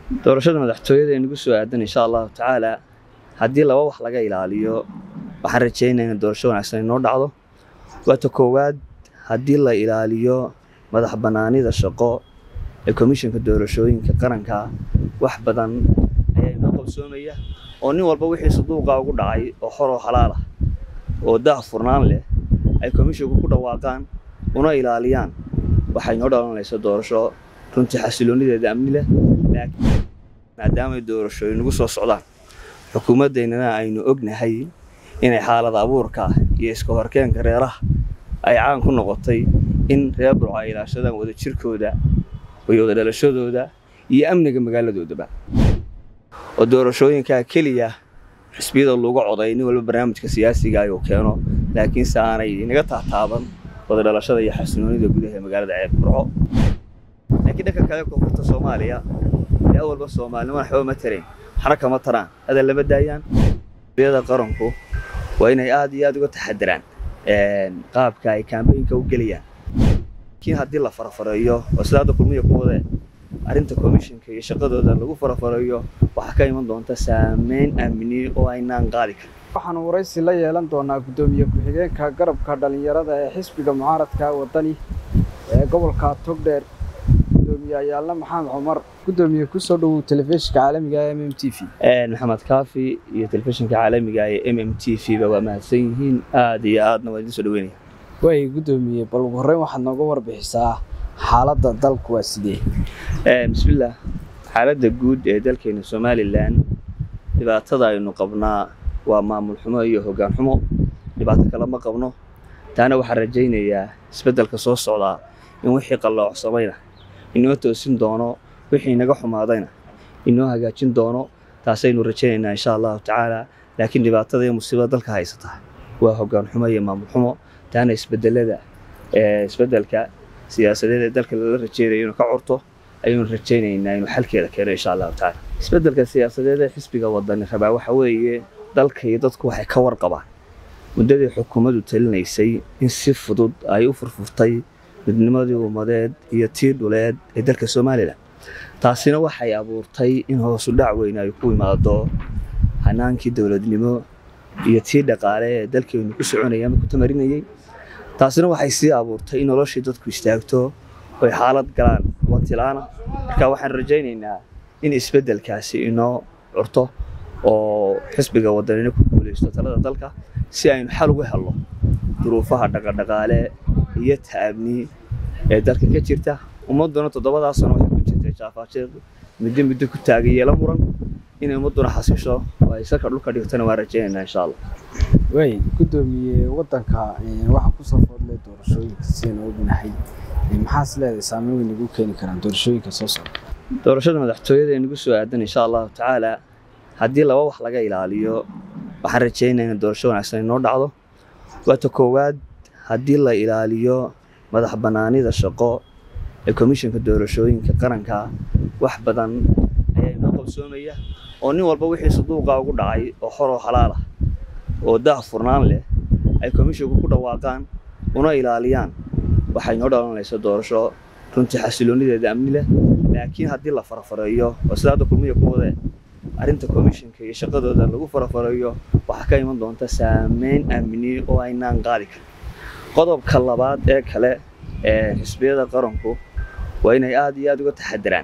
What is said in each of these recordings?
doorashada madaxtooyada ee nagu soo aadan insha allahu tacaala haddii laba wax laga ilaaliyo waxaan rajaynaya in doorasho wanaagsan inoo dhacdo waata koowaad haddii la ilaaliyo madax bannaanida shaqo ee komishanka doorashooyinka qaranka wax badan ayaa inoo qabsoomaya oo nin walba wixii saduuqa ugu dhacay oo xor oo xalaal ah oo daah furnaan leh ay komishanku ku dhawaaqaan una ilaaliyaan waxay noo dhalanaysa doorasho runtii xasiloonideeda amni leh laakiin maadaamay doorashooyin nagu soo socdaan xukuumaddeennana aynu ognahay inay xaalada abuurka iyo iska horkeenka reeraha ay caan ku noqotay in reer burco ay ilaashadaan wada jirkooda iyo wada dhalashadooda iyo amniga magaaladoodaba oo doorashooyinkaa keliya xisbiyada lagu coday nin walba barnaamijka siyaasiga ayuu keeno laakiinse aanay inaga taataaban wada dhalashada iyo xasinoonida gudaha ee magaalada ceeb burco laakiin dhanka kale koonfurta soomaaliya ee awalba soomaalinimo waxba ma tarayn waxna kama taraan hadal lama daayaan xisbiyada qaranku waa inay aad iyo aad uga taxadiraan qaabka ay kaambeynka u gelayaan laakiin haddii la farafareeyo oo sida hadda kulmiya ku wadee arrinta komishanka iyo shaqadooda lagu farafareeyo waxaa ka iman doonta saameyn amni oo aynaan qaadi karin waxaanu waraysi la yeelan doonaa guddoomiye ku-xigeenka garabka dhallinyarada ee xisbiga mucaaradka wadani ee gobolka togdheer gudoomiye ayaalna maxamed cumar guddoomiye kusoo dhowow telefishinka caalamiga ee m m t v maxamed kaafi iyo telefishinka caalamiga ee m m t v ba waa mahadsan yihiin aad iyo aadna waa idin soo dhaweynaya waay guddoomiye bal ugu horreyn waxaad nooga warbixisaa xaaladda dalku waa sidee bismillaah xaaladda guud ee dalkeena somalilan dhibaatada aynu qabnaa waa maamul xumo iyo hoggaan xumo dhibaato kale ma qabno taana waxaan rajaynayaa isbeddelka soo socdaa in wixii qalloocsamayna inoo toosin doono wixii naga xumaadayna inoo hagaajin doono taasaynu rajaynaynaa insha allahu tacaala laakiin dhibaatada iyo musiibada dalka haysata waa hoggaan xumo iyo maamul xumo taana isbedelada isbeddelka siyaasadeed ee dalka lala rajeynayo inuu ka curto ayaynu rajaynaynaa inuu xalkeeda keeno insha allahu tacaala isbeddelka siyaasadeed ee xisbiga wadani rabaa waxa weeye dalka iyo dadku waxay ka warqabaan muddadii xukuumaddu talinaysay in si fudud ay u furfurtay midnimadii ummadeed iyo tii dhuleed ee dalka somalilan taasina waxay abuurtay in hoosu dhac weyn ay ku imaado hanaankii dowladnimo iyo tii dhaqaale ee dalkeennu ku soconaya ama ku tamarinayay taasina waxay sii abuurtay in noloshii dadku istaagto oy xaalad galaan watilaana marka waxaan rajaynaynaa in isbeddelkaasi inoo curto oo xisbiga wadanina ku guulaysto talada dalka si aynu xal uga helno duruufaha dhaqadhaqaale iyo ta'abni ee dalka ka jirta ummadduna toddobadaa sano waxay ku jirtay jaafaasheed muddo muddo ku taagay yeelo muran inay ummadduna xasisho oo ay salka dhulka dhigtona waan rajaynaynaa insha allah waay guddoomiye waddanka waxaa ku soo foodlay doorashooyinka sidaynu ognahay maxaas leedahay saameyn weyn nagu keeni karaan doorashooyinka soo socda doorashada madaxtooyada ee nagu soo aadan insha allahu tacaala haddii laba wax laga ilaaliyo waxaan rajaynaya in doorasho wanaagsan inoo dhacdo waata koowaad haddii la ilaaliyo madax bannaanida shaqo ee komishanka doorashooyinka qaranka wax badan ayaa inoo qabsoomaya oo nin walba wixii saduuqa ugu dhacay oo xor oo xalaal ah oo daah furnaan leh ay komishanku ku dhawaaqaan una ilaaliyaan waxay noo dhalanaysa doorasho runtii xasiloonideeda amni leh laakiin haddii la farafareeyo oo sida hadda kulmiya ku wadee arrinta komishanka iyo shaqadooda lagu farafareeyo waxaa ka iman doonta saameyn amni oo aynaan qaadi karin qodobka labaad ee kale ee xisbiyada qaranku waa inay aad iyo aad uga taxadiraan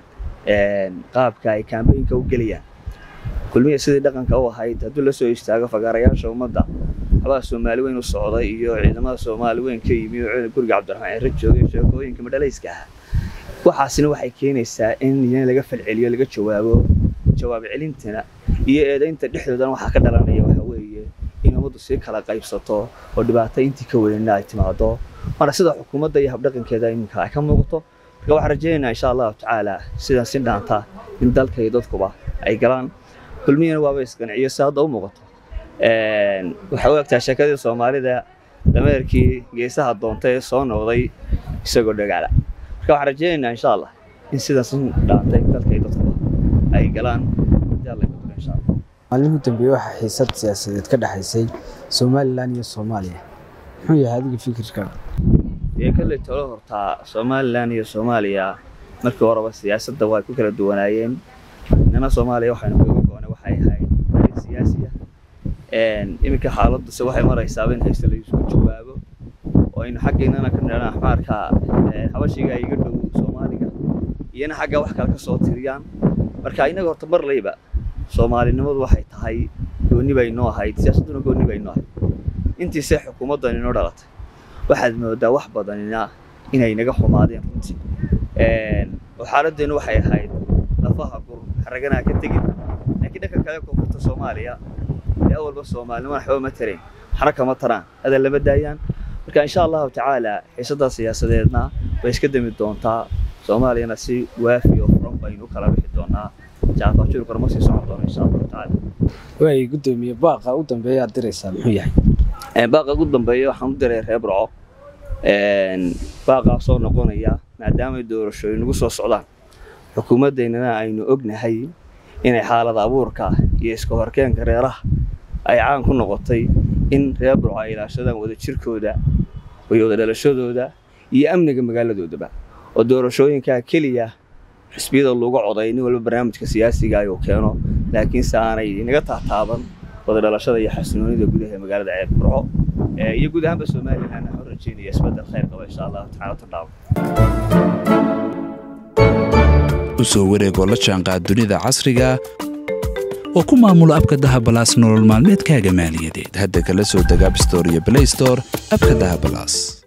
qaabka ay kaambeynka u gelayaan kulmiya sidii dhaqanka u ahayd hadduu la soo istaago fagaarayaasha ummadda xabaha soomaali weyn u socday iyo ciidamada soomaali weyn ka yimi oo guriga cabdiraxmaan ciro joogay sheekooyinka madhalayska ah waxaasina waxay keenaysaa in iyana laga falceliyo laga jawaabo jawaab celintana iyo eedaynta dhexdoodana waxaa ka dhalanaya waxa weeye in ummaddu sii kala qaybsato oo dhibaato intii ka weynna ay timaado waana sida xukuumadda iyo habdhaqankeeda iminka ay ka muuqato marka waxaan rajaynaynaa insha allahu tacaala sidan si dhaanta in dalka iyo dadkuba ay galaan kulmiyana waaba isqanciyo si hadda u muuqato waxay u egtaa sheekadii soomaalida dameerkii geesaha doonta ee soo noqday isagoo dhagaala marka waxaan rajaynaynaa insha allah in sidan si dhaanta in dalka iyo dadkuba ay galaan insha allah maalmihii dambeeye waxaa xiisad siyaasadeed ka dhexaysay somalilan iyo soomaaliya muxuu yahay adiga fikirkaaga dee kalley talo hortaa somalilan iyo soomaaliya markii horeba siyaasadda waa ku kala duwanaayeen innakana soomaaliya waxaynu kaga goonay waxay ahayd arrin siyaasiya iminka xaaladuse waxay maraysaaba in haysta la isku jawaabo oo aynu xaggeennana ka nidhana axmaarka habashiga iga dhow soomaaliga iyana xagga wax kale ka soo tiriyaan marka innaga horta mar layba soomaalinimadu waxay tahay goonni bay noo ahayd siyaasadduna goonni bay noo ahayd intiise xukuumaddan inoo dhalatay waxaad moodaa wax badanina inay naga xumaadeen runtii oo xaaladdeenu waxay ahayd lafaha gur xaraganaa ka tegin laakiin dhanka kale koonfurta soomaaliya ee awalba soomaalinimo waxba ma tarayn waxna kama taraan hadal lama daayaan marka insha allahu tacaala xiisadda siyaasadeedna way iska dami doontaa soomaaliyana si waafi oo furan baynu kala bixi doonaa jaafajuur korma sii socon doono insha allahu tacaala waay guddoomiye baaqa u dambeeya aad diraysaa muxuu yahay baaqa ugu dambeeya waxaan u diray reer burco baaqaa soo noqonaya maadaamay doorashooyin nagu soo socdaan xukuumaddeennana aynu ognahay inay xaalad abuurka iyo iska horkeenka reeraha ay caan ku noqotay in reer burco ay ilaashadaan wadajirkooda iyo wada dhalashadooda iyo amniga magaaladoodaba oo doorashooyinkaa keliya xisbiyada lagu coday nin walba barnaamijka siyaasiga ayuu keeno laakiinse aanay inaga taataaban wada dhalashada iyo xasinoonida gudaha magaalada ceeb burco iyo guud ahaanba somalilan waxaan rajeynaya isbedel khayr qaba insha allahu tacaala tadhaabo u soo wareegoo la jaanqaad dunida casriga oo ku maamulo abka dahabalaas nolol maalmeedkaaga maaliyadeed hadda kala soo deg abstore iyo blaystore abka dahabalaas